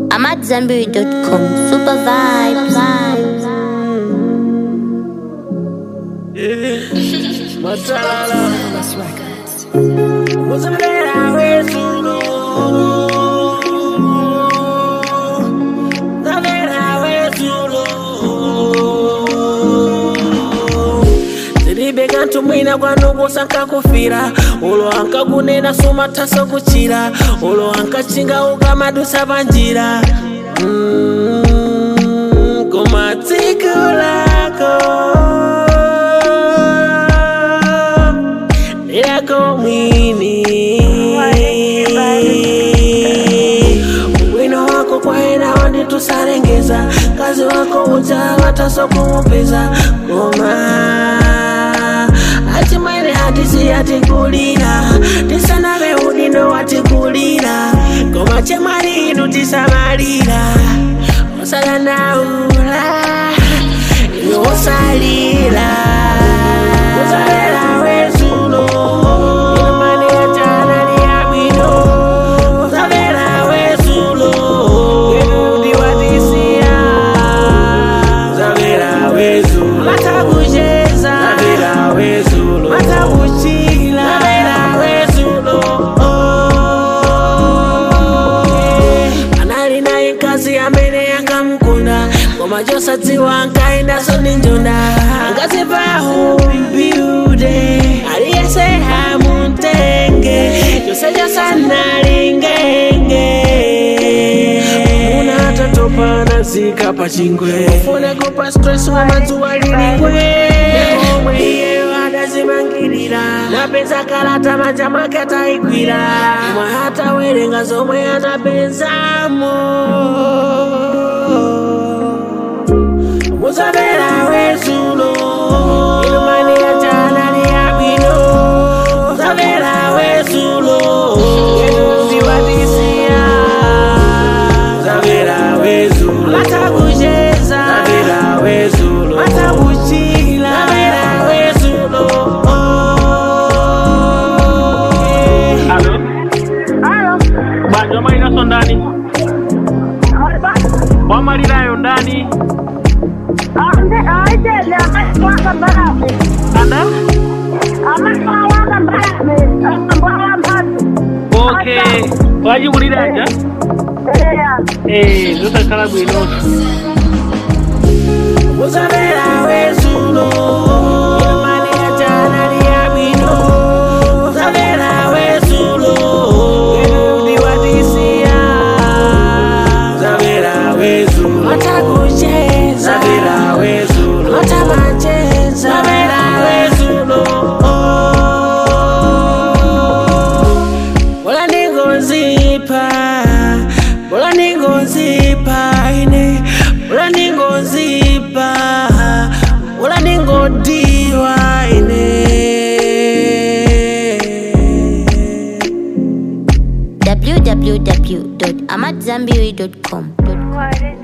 AmadZanbury.com. Super vibes. Uzamela wezulu Uzamela wezulu zilibe kantu mwina kwanokusa nkakufira ulo ankakunena sumathaso kuchira ulo ankachinga ukamadusa panjira Mm, koma tsiku lako lako mwini wino wako kwaena wanditusalengeza kazi wako udzawataso kumupeza koma achimwene hatisi atikulira tisanave udindo watikulira koma chemwali inu tisamalira osadandaula inu osalira uzalera wezulo imani yachana liyabwino uzalera wezulo ndiwatisiya uzalera wezulo matakucheza uzalera wezulo matakuchila uzalera wezulo anali naye nkazi amene yangamukunda koma chosadziwa ankaendaso ndi njunda angazipaho mbiude aliyese hamutenge chose chosanalingenge una tatopana zika pachingwe ufune kupa stress wa madzuwa lilingwe omwe iye adazimangirira napeza kalata manja mwake ataigwira mwa hatawerenga zomwe anapezamo muzabera wezulo imani yachana liyabwino muzabera wezulo ndiwatisiya muzabera wezulo matakucheza muzabera wezulo matakuchila muzabera wezulo Alo, Alo, banja mainaso ndani wamalirayo ndani ande aitele amaswaka mbalame, anda amaswaka mbalame, ambala mphatso. okay wachimuliranja Eya, eh zosakhala bwino muzabera wezulo imani yachana liyabwino muzabera wezulo ndiwatisiya muzabera wezulo matakucheza muzabera wezulo matamacheza muzabera wezulo bola ndingozipa bola ndingozipa ine bola ndingozipa bola ndingodiwa ine www.amadzanbury.com. What is